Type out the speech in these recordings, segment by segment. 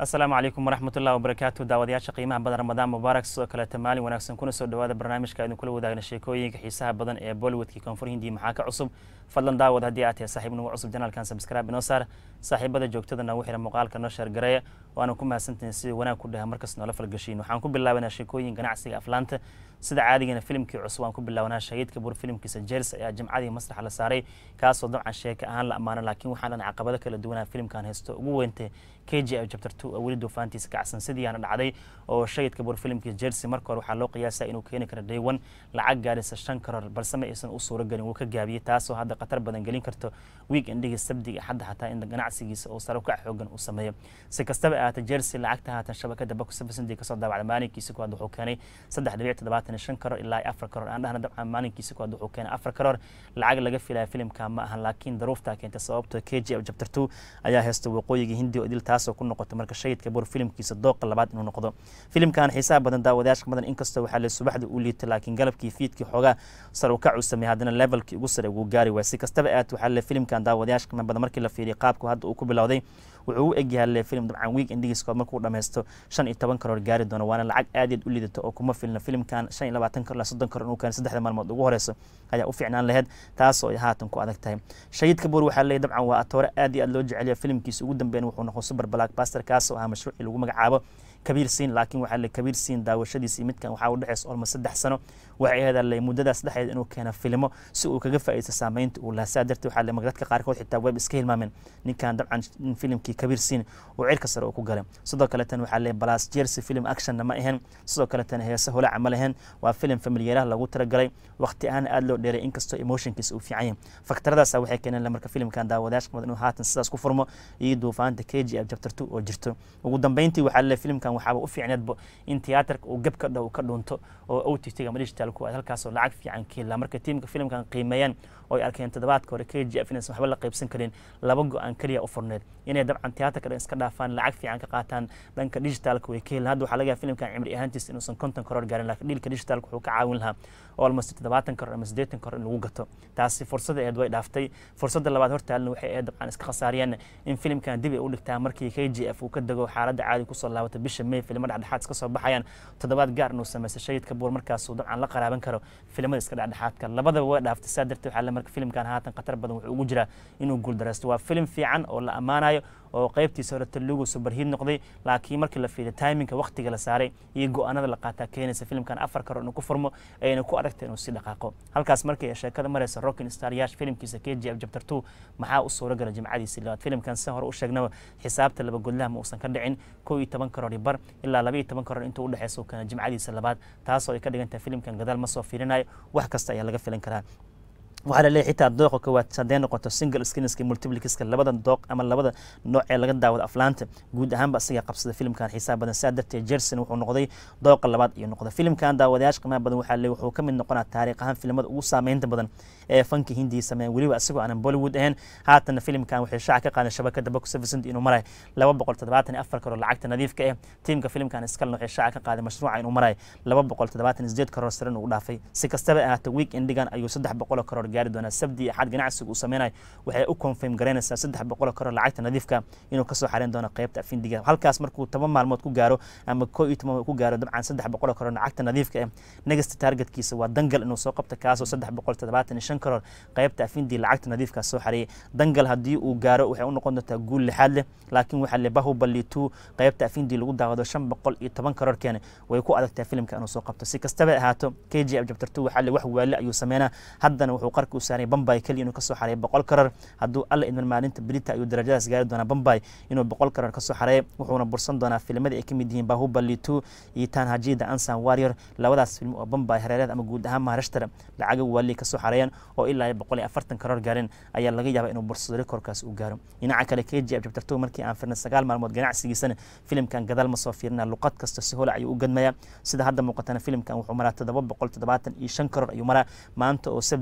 asalaamu calaykum waraxmatullahi wabarakaatu daawadayaasha qiimaha badan ramadaan mubaarak sidoo kaleeta maalin wanaagsan kuna soo dhawaada barnaamijka idin kula wadaagna sheekooyinka xiisaha badan ee bollywoodkii koonfur hindiya maxaa ka cusub fadlan daawad haddii aad tahay saaxiib nagu cusub janaalkan sabscribe inoo saar saaxiibada joogtada nagu xira muuqaalka noo sheergareeya waana ku mahadsantahin sidii wanaag ku dhaha markas noola falgashiin waxaan ku bilaabanaa sheekooyin ganacsiga aflaanta sida caadigana filimkii cusub waan ku bilaabanaa shahiidka bur filimkiisa jers ayaa jimcadii masraxa la saaray kaasoo dabcan sheeka ahaan la ammaano laakiin waxaan dhan caqabado kala duwanaa filimkan haysto ugu weyntay k g f chapter two oo weli duufaantiisa kacsan sidiiaana dhacday oo shahidka bur filimkiisa jersey marka hore waxaa loo qiyaasaa inuu keeni karo day one lacag gaaraysa shan karoor balse ma aysan u suuro gelin wuu ka gaabiyey taasoo hadda khatar badan gelin karto week endhigii sabdiga xadda xataa in ganacsigiisa uu sare ukac xoogan uu sameeyo si kastaba ahaatee jersey lacagta haatan shabakada bakusafasindi kasoo daawacda maalinkiisa kuwaad wuxuu keenay saddex dhibic toddobaatan shan karoor ilaa afar karoor aan dhahna dabcan maalinkiisa kuwaad wuxuu keenay afar karoor lacag laga filaya filimka ma ahan laakiin daruuftaa keentay sababto k g f chapter two ayaa haysta waqooyiga hindi oo idil taasoo ku noqotay marka shahidka bur filimkiisa dooqa labaad inuu noqdo filimkan xiisaha badan daawadayaasha badan inkastoo waxaa le subaxda u liitay laakiin galabkii fiidkii xoogaa sar ukac uu sameeyey haddana levelkii ugu sare ugu gaari waay si kastaba aad waxaa le filimkan daawadayaasha qiimo badan markii la fiiriyay qaabku hadda uu ku bilowday wuxuu u egyahay le film dabcan week endigiiskood markuu dhammaysto shan iyo toban karoor gaari doono waana lacag aad iyaad u liidato oo kuma filna filimkan shan iyo labaatan karoor ilaa soddon karoor inuu keeno saddexda maalmood ugu horeyso ayaa u fiicnaan laheyd taasoo ay haatan ku adag tahay shahiidka buur waxaa leeyahy dabcan waa atoore aad iyo aad loo jeceliya filimkiisa ugu dambeyn wuxuu noqon super blackbuster kaasoo ahaa mashruucii lagu magacaabo kabiir siin laakiin waxaa le kabiir siin daawashadiisii midkan waxaa u dhexeysa olmo saddex sano waxay ahayd le muddadaas dhexeed inuu keeno filimo si uu kaga faa'iidaysto saameynta uu lahaa saa darteed waxaa le dadka qaarkood xitaa web iska hilmaameen ninkan dabcan filimkii kabiir siin uu cirka sare uu ku galay sidoo kaletan waxaa le balas jersey film actionna ma ahayn sidoo kaletan heese holaca ma lahayn waa film familiyeeraha lagu talagalay waqti ahaan aad loo dheeray inkastoo emotionkiisa uu fiican yahay faktaradaasa waxay keeneen marka filimkan daawadayaasha kamid inuu haatan sidaas ku furmo iyo duufaanta k g f chapter two oo jirto ugu dambeyntii waxaa le filimkan waxaaba u fiicneedba in tiyaatarka uu gab ka dhow ka dhunto oo o t t ama digital ku aad halkaasoo lacag fiican ka helaa marka tiimka filimkan qiimeeyaan oo ay arkeen toddobaadka hore k g f inaysan waxba la qaybsan karin laba go-aan keliya u furneed inay dabcan tiyaatarka dhan iska dhaafaan lacag fiican ka qaataan dhanka digitalka way ka helaan hadda waxaa laga yahay filimkan cimri ahaantiisa inuusan konton karoor gaarin laakiin dhiilka digitalka wuxuu ka caawin lahaa almost toddobaatan karoor ama siddeetan karoor in lagu gato taasi fursada aheed way dhaaftay fursadda labaad hortaalna waxay ahayd dabcan iska khasaariyeen in filimkan dib ay u dhigtaa markii k g f uu ka dego xaaladda caadi kusoo laabato bisha may filmo dhexdhexaad iska soo baxayaan toddobaad gaar inuu sameystay shahidka buur markaasuu dabcan la qaraaban karo filimada iska dhexdhexaadka labadaba way dhaaftay saa darteed waxaa le marka filimkan haatan khatar badan wuxuu ugu jiraa inuu guuldareysto waa filim fiican oo la ammaanayo oo qaybtiisa hore talugu subarhiid noqday laakiin markii la fiiriyo timinka waqtiga la saaray iyo go-aanada la qaataa keenaysa filimkan afar karoor inuu ku furmo ayna ku aragtay inuu si dhaqaaqo halkaas markii sheekada maraysa rockin star yash filimkiisa k g f chapter two maxaa u suura gala jimcadiisii labaad filimkan si hore u sheegnaba xisaabta laba godlaha ma uusan ka dhicin kow iyo toban karoor iyo bar ilaa laba iyo toban karoor intuu udhexeysa uu keena jimcadiisa labaad taasoo ay ka dhigan tahay filimkan gadaal ma soo fiirinayo wax kasta ayaa laga filan karaa waxaa laleeyahy xitaa dooqa koowaad haddee noqoto single screenska multiplikiska labada dooq ama labada nooc ee laga daawado aflaanta guud ahaanba isaga qabsada filimkan xiisaha badan saa darteed jerson wuxuu noqday dooqa labaad iyo noqda filimkan daawadayaasha qiimaha badan waxaa leeyahy wuxuu ka mid noqonaa taariikh ahaan filimada ugu saameynta badan ee fanka hindiya sameeyan weliba isagoo aanan bollywood ahayn haatana filimkan waxay shaaca ka qaadan shabakada box officent inuu maray laba boqol toddobaatan iyo afar karoor lacagta nadiifka ah tiimka filimkan iskalna waxay shaaca ka qaaday mashruuca inuu maray laba boqol toddobaatan iyo sideed karoor saren uu dhaafay si kastaba ahaatee week endigan ayuu saddex boqol karoor gaari doonaa sabdi axad ganacsiga uu sameynayo waxay u confirm garaynaysaa saddex boqol karoor lacagta nadiifka inuu kasoo xareyn doono qeybta afindiga halkaas markuu toban maalmood ku gaaro ama koo iyo toban ku gaaro dabcan saddex boqol karoor lacagta nadiifka ah negasta targetkiisa waa dangal inuu soo qabta kaasoo saddex boqol toddobaatan iyo shan karoor qeybta afindi lacagta nadiifka soo xareeyay dangal haddii uu gaaro waxay u noqon doontaa guul lixaad leh laakiin waxaa le bahubali two qeybta afindi lagu daawado shan boqol iyo toban karoor keene way ku adagtahay filimka inuu soo qabto si kastaba ahaato k g f chapter two waxaa le wax waale ayuu sameynaa haddana wuxuu qarka u saaray bambay keliya inuu kasoo xareeyo boqol karoor hadduu alla idman maalinta brita ayuu darajadaas gaari doonaa bambay inuu boqol karoor kasoo xareeyo wuxuuna bursan doonaa filimada ay ka mid yihiin bahubali two iyo tanhajida ansan warrior labadaas film oo bambay hareereed ama guud ahaan maharashtar lacaga waali kasoo xareeyaan oo ilaa boqol iyo afartan karoor gaareen ayaa laga yaabaa inuu bursado rekorkaas uu gaaro dhinaca kale k g f chapter two markii aan firnay sagaal maalmood ganacsigiisana filimkan gadaal ma soo fiirina luqad kasta si hola ayuu u gadmayaa sida hadda muuqatana filimkan wuxuu maraa toddoba boqol toddobaatan iyo shan karoor ayuu maraa maanta oo sabdi axaad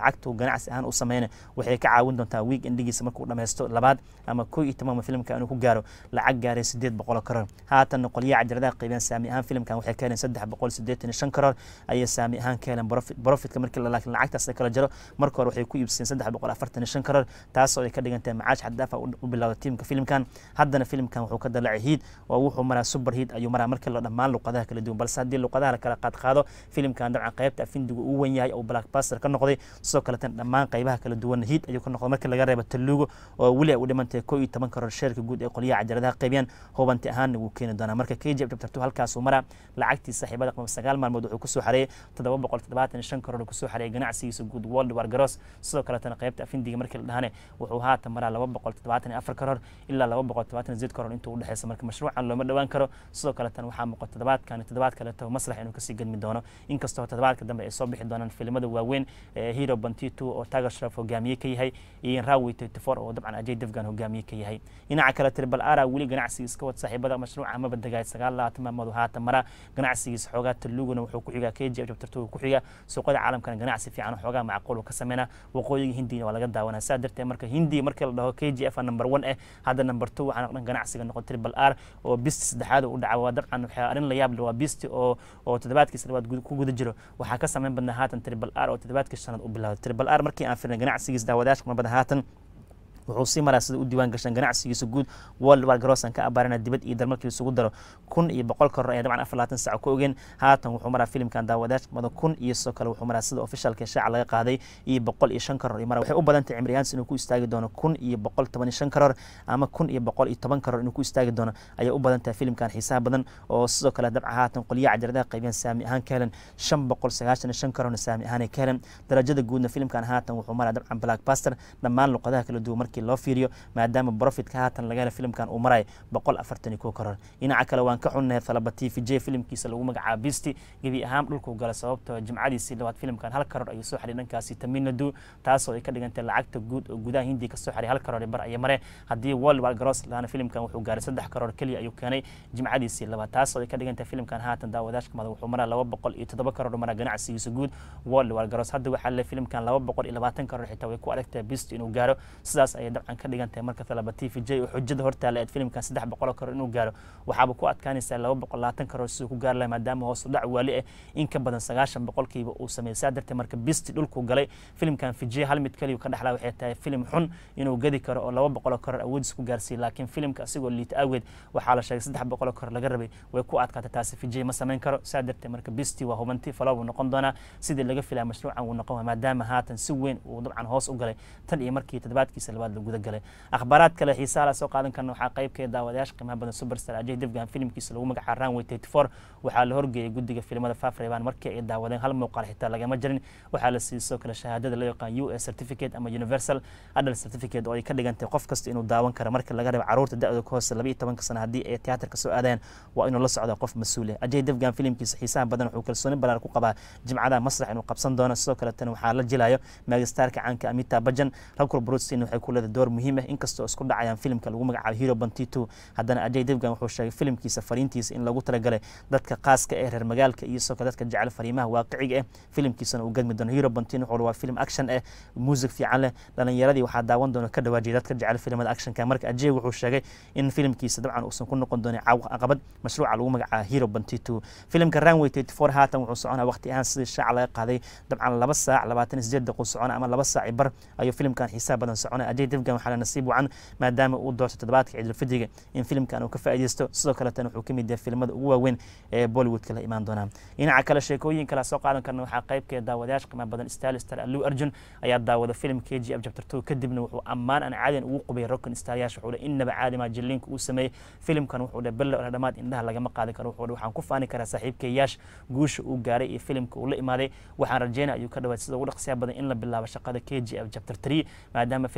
lacagtu ganacsi ahaan u sameyna waxay ka caawin doontaa week endigiisa markuu dhammaysto labaad ama koo iyo tobanma filimka inuu ku gaaro lacag gaaray sideed boqol karoor haatan qolyaha cajaladaha qaybiyaan saami ahaan filimkan waxay ka heleen saddex boqol sideetan iyo shan karoor ayay saami ahaan ka heleen profitka markii laakiin lacagtaas la kala jaro marka hore waxay ku iibsadeen saddex boqol afartan iyo shan karoor taasoo ay ka dhigantahay macaash xaddaafa u bilowda tiimka filimkan haddana filimkan wuxuu ka dalacay hiid oo wuxuu maraa super hiid ayuu maraa markii la dhammaan luqadaha kala duwan balse haddii luqadaha la kala qaadqaado filimkan dabcan qaybta afindigu uu wen yahay oo blackbuster ka noqday sidoo kaletan dhammaan qaybaha kala duwan hiid ayuu ka noqday markii laga reebo taluugo oo weli ay u dhimantahay koo iyo toban karoor sheerka guud ee qolyaha cajaladaha qaybiyaan hubanti ahaanna wuu keeni doonaa marka kjf chapter two halkaasuu maraa lacagtii saaxiibada qaba sagaal maalmood wuxuu kusoo xareeyay toddoba boqol toddobaatan iyo shan karoor kusoo xareeyay ganacsigiisa guud world war garoos sidoo kaletana qaybta afindiga markii la dhahane wuxuu haatan maraa laba boqol toddobaatan iyo afar karoor ilaa laba boqol toddobaatan iyo sideed karoor intuu udhexeysa marka mashruucan looma dhowaan karo sidoo kaletan waxaa muuqata toddobaadkan iyo toddobaad kaleto maslax inuu kasii gedmi doono inkastoo toddobaadka dambe ay soo bixi doonaan filimada waaweyn ee hero bantitu oo tiger shraf hogaamiye ka yahay iyo rawi twenty four oo dabcan ajay devgan hogaamiye ka yahay dhinaca kale tribal ara weli ganacsiga iska wad saaxiibada mashruuca maba degay sagaal labaatan maalmood haatan mara ganacsigiisa xoogaa taluguna wuxuu ku xigaa k g f chapter two ku xiga suuqada caalamkana ganacsi fiican xoogaa macquul uu ka sameynaa waqooyiga hindiyana waa laga daawanaa saa darteed marka hindi markii la dhaho k g f number one eh hadda number two waxaa noqdan ganacsiga noqon tribal r oo bisti saddexaad u dhaca waa dabcan waxaa arrin la yaab leh waa bisti oo oo toddobaadkiisa labaad ku guda jiro waxaa ka sameyn badnaa haatan tribal r oo toddobaadkii shanaad u bilowday tribal r markii aan firnay ganacsigiisa daawadayaashka mabada haatan wuxuu sii maraa sida u diiwaan gashan ganacsigiisa guud world war garoosan ka abaarana dibad iyo dalmarkii isugu daro kun iyo boqol koror ayaa dabcan afar labaatan sac ku ogeen haatan wuxuu maraa filimkan daawadayash mada kun iyo sidoo kale wuxuu maraa sida officialka shaaca laga qaaday iyo boqol iyo shan koror mara waxay u badan tahay cimriyaans inuu ku istaagi doono kun iyo boqol toban iyo shan koror ama kun iyo boqol iyo toban koror inuu ku istaagi doono ayay u badan tahay filimkan xiisaha badan oo sidoo kale dabca haatan qolyaha cajaladaha qaybiyaan saami ahaan ka helen shan boqol sagaashan iyo shan kororna saami ahaan ay ka helen darajada guudna filimkan haatan wuxuu maraa dabcan blackbuster dhammaan luqadaha kala duwan markii loo fiiriyo maadaama profitka haatan laga hela filimkan uu maray boqol afartan iyo kow karoor dhinaca kale waan ka xunnahay thalaba t v j filimkiisa lagu magacaaba bisti gebi ahaan dhulkuu gala sababtoo jimcadiisii labaad filimkan hal karoor ayuu soo xaray dhankaasi taminadu taasoo ay ka dhigantay lacagta guud oo gudaha hindiya kasoo xaray hal karoor bar aya mare haddii world war garoos lahana filimkan wuxuu gaaray saddex karoor keliya ayuu keenay jimcadiisii labaad taasoo ay ka dhigantay filimkan haatan daawadaashka mada wuxuu maraa laba boqol iyo toddoba karoor maraa ganacsigiisa guud world war garoos hadda waxaa le filimkan laba boqol iyo labaatan karoor xitaa way ku adagtahay bisti inuu gaaro sidaas ayay dabcan ka dhigantahay marka talaba t v j oo xujada hortaala eed filimkan saddex boqol karoor inuu gaaro waxaaba ku adkaanaysaa laba boqol labaatan karoor siduu ku gaari lahay maadaama hoos u dhac waali ah in ka badan sagaashan boqolkiiba uu sameeyey saa darteed marka bisti dhulkuu galay filimkan fijay hal mid kaliyu ka dhexlaa waxay tahay filim xun inuu gadi karo oo laba boqol karoor awoodiis ku gaarsiiyey laakiin filimka asigoo liita awgeed waxaa la sheegay saddex boqol karoor laga rabay way ku adkaatay taasi fijay ma samayn karo saa darteed marka bisti waa hubanti falo buu noqon doonaa sidii laga filaya mashruucan wuu noqon maadaama haatan si weyn uu dabcan hoos u galay tan iyo markii toddobaadkiisa labaad la guda galay akhbaaraad kale xiisaha la soo qaadan karna waxaa qaybkeeda daawadayaasha qiimaha badan superstar ajay devgan filimkiisa lagu magacaabo runway thirty four waxaa la horgeeyay guddiga filimada fafreban markii ay daawadeen hal muuqaal xitaa lagama jirin waxaa la siiyey sidoo kale shahaadada loo yaqaan u s certificate ama universal adult certificate oo ay ka dhigantay qof kasta inuu daawan karo marka laga reebo caruurta da-da ka hoose laba iyo tobanka sano haddii ay tiyaatarka soo aadayaan waa inuu la socdo qof mas-uul ah ajay devgan filimkiisa xiisaha badan wuxuu kalsooni balaar ku qabaa jimcada masrax inuu qabsan doono sidoo kaletana waxaa la jilayo megastarka caanka amita bajan rakur brustein waxay ku leedahay door muhiim ah inkastoo isku dhacayaan filimka lagu magacaabo hero bantitu haddana ajay devgan wuxuu sheegay filimkiisa fariintiisa in lagu talagalay dadka qaaska ee reer magaalka iyo sidoo kale dadka jecel fariimaha waaqiciga ah filimkiisana uu gadmi doono hero bantin wuxuu waa film action ah music fiican leh dhalinyaradii waxaa daawan doona ka dhawaajiyay dadka jecel filimada actionka marka ajay wuxuu sheegay in filimkiisa dabcan uusan ku noqon doonin caqabad mashruuca lagu magacaabo hero bantitu filimka runway thirty four haatan wuxuu soconaa waqti ahaan sidii shaaca laga qaaday dabcan laba saac labaatan iyo sideed daqiiqo socona ama laba saac bar ayuu filimkan xiisaha badan soconaya ajay devgan waxaa la nasiib wacan maadaama uu doorto toddobaadka ciidulfidriga in filimkan uu ka faa'iideysto sidoo kaletan wuxuu ka mid yahay filimada ugu waaweyn ee bollywoodka la imaan doonaa dhinaca kale sheekooyin kala soo qaadan karna waxaa qaybkeeda daawadayaasha qiimaha badan stylistar allu arjun ayaa daawada filim k g f chapter two kadibna wuxuu ammaan aan caadiyan ugu qubay rockin staryaasha wuxuu dhe innaba caadima jilliinka uu sameeyey filimkan wuxuu dhe belle oo dhammaad indhaha lagama qaadi karo wuxuu dhe waxaan ku faani karaa saaxiibkeeyaash guusha uu gaaray iyo filimka uu la imaaday waxaan rajeynaya ayuu ka dhawaad sida ugu dhaqsiya badan in la bilaabo shaqada k g f chapter three maadaama filimkan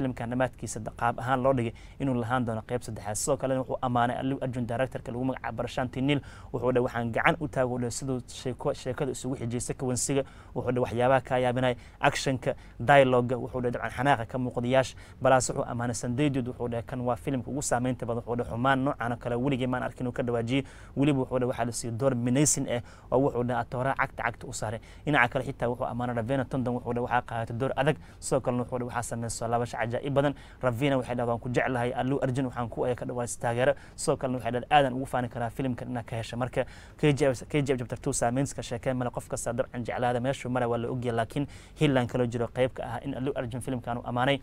dhammaadkiisa qaab ahaan loo dhigay inuu lahaan doono qeyb saddexaad sidoo kalena wuxuu ammaanay allu arjun directorka lagu magacaabo barshanti nil wuxuu dhe waxaan gacan u taago dhe siduu sheeko sheekada isugu xijiyay kawansiga wuxuu dhe waxyaabaha kaa yaabinay actionka dialoga wuxuu dhe dabcan xanaaqa ka muuqdayaasha balaas wuxuu ammaanay sandeydud wuxuu dhe kan waa filimka ugu saameynta badan wuxuu dhe xumaan noocan oo kale weligii maan arkin uu ka dhawaajiyey weliba wuxuu dhe waxaa la siiyey door minaysin ah oo wuxuu dhe atooraa cagta cagta u saaray dhinaca kale xitaa wuxuu ammaanay ravena tondon wuxuu dhe waxaa qaadatay door adag sidoo kalena wuxuu dhe waxaa sameysoo laabasho cajaa'ib badan ravina waxay dhahdaa waan ku jeclahay allu arjun waxaan ku aya ka dhawaajis taageero sidoo kalena waxay dhahdaa aadan ugu faani karaa filimkan inaad ka hesha marka kjf chapter two saameynska sheekeen male qof kasta dabcan jeclaada meeshuu mara waa la ogyahay laakiin hillan kaloo jiro qayb ka ah in allu arjun filimkan uu ammaanay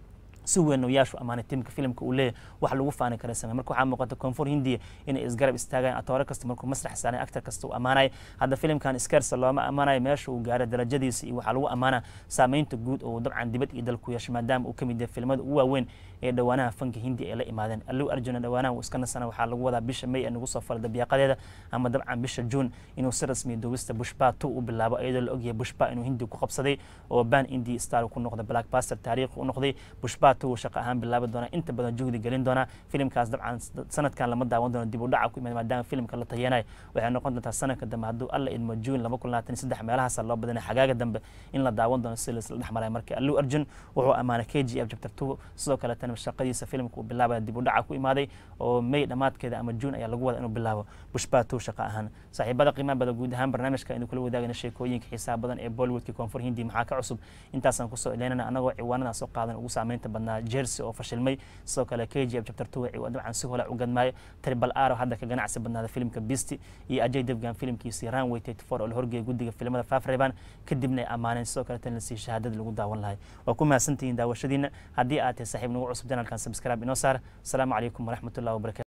si weyn yaashu amaanay tiimka filimka uu leeyahy wax lagu faani kara samey marka waxaa muuqata koonfur hindiya inay isgarab istaagayaan atoore kasta markuu masrax saaray actor kasta uu ammaanay hadda filimkan skersa looma ammaanayo meesha uu gaaray darajadiisa iyo waxaa lagu ammaanaa saameynta guud oo dabcan dibad iyo dal ku yeesho maadaama uu ka mid yahay filimada ugu waaweyn ee dhowaanaha fanka hindiya ay la imaadeen allu arjuna dhowaanaha uu iska nasana waxaa lagu wadaa bisha may ee nagu soo fala dabiiqadeeda ama dabcan bisha juun inuu si rasmiya duubista bushba two u bilaabo iyadoo la ogyahay bushba inuu hindi ku qabsaday oo ban indi star ku noqday blackbuster taariikhi u noqday bushba two shaqo ahaan bilaabi doona inta badan juhdi gelin doona filimkaas dabcan sanadkan lama daawan doono dib u dhaca ku imid maadaama filimka la tayeenayo waxay noqon doontaa sanadka dambe hadduu alla idmo juun laba kun labaatan saddex meelahaasa loo badanay xagaaga dambe in la daawan doono si laisla dhex maray marka allu arjun wuxuu ammaanay k g f chapter two sidoo kaletana shaqadiisa filimka uu bilaabaya dib u dhaca ku imaaday oo may dhammaadkeeda ama juun ayaa lagu wada inuu bilaabo bushba two shaqo ahaan saaxiibada qiimaha bada guud ahaan barnaamijka aynu kula wadaagana sheekooyinka xiisaha badan ee bollywoodka koonfur hindi maxaa ka cusub intaasaan kusoo ileynana anagoo ciwaanadan soo qaadan ugu saameynta badnaa jersey oo fashilmay sidoo kale k g f chapter two dabcan si hola u gadmaayo tribal aro hadda ka ganacsi badnaada filimka beasty iyo ajay devgan filimkiisii runway thirty four oo la horgeeyay guddiga filimada fafreban kadibna ay ammaaneen sidoo kale tan lasii shahaadada lagu daawan lahay waa ku mahadsantihiin daawashadiina haddii aad tahay saaxiib nagu cusub janalkan subscribe inoo saar asalaamu calaykum waraxmatullahi wabarakatu